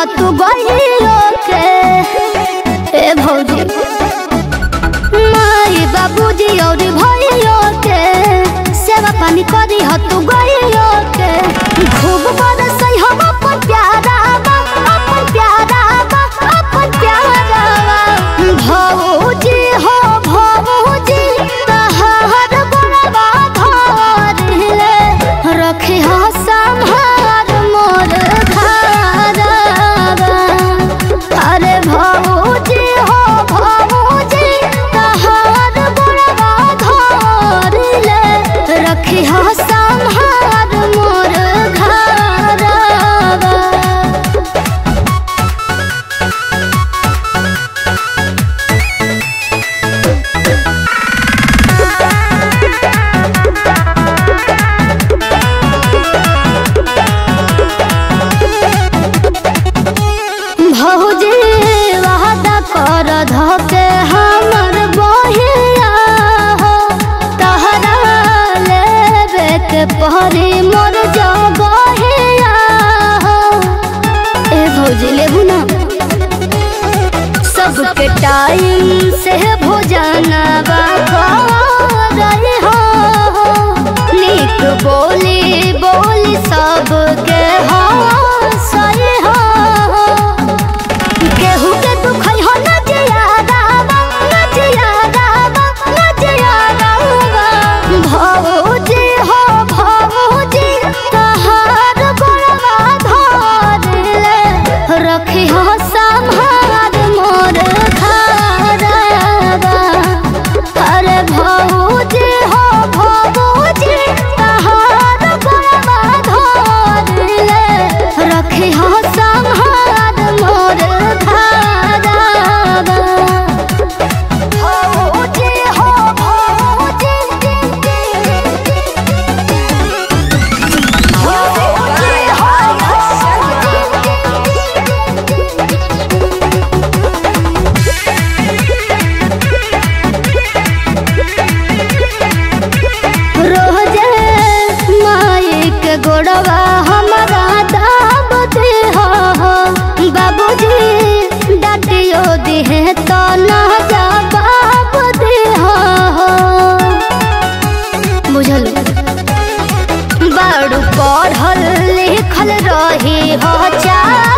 ह तू गइयो के ए भौजी माई बाबूजी और भइयो के सेवा पानी करी ह तू गइयो के खूब बरसई हम अपन प्यारा बा अपन प्यारा बा अपन प्यारा बा भौजी हो भौजी तहार बड़वा धरले रखे ह संहार मोर घरवा अरे भौजी हो भौजी तहार बड़वा धरले रखे ह संहार मोर घरवा भौजी वादा कर धके हमर बहिया हो तहरा लेबे के पहरी मोर जगहिया हो ए भौजी लेबू ना सबके टाइम से भोजन रही हो नीक बोली बोली सबके हो सही हो केहू के दुख हो न जियादा बा न जियादा बा न जियादा बा भौजी हो भौजी तहार बड़वा धरले रखी हो संहार मोर घरवा अरे भौजी हो भौजी तहार बड़वा धरले रखी हो संहार मोर घरवा भौजी हो भौजी भौजी हो रोजे माई के गोड़वा हमारा दाब दे हो बाबूजी डाटियो दिहे तो ना जवाब दे हो बुझल बाड़ू पढ़ल लिखल रही हो चा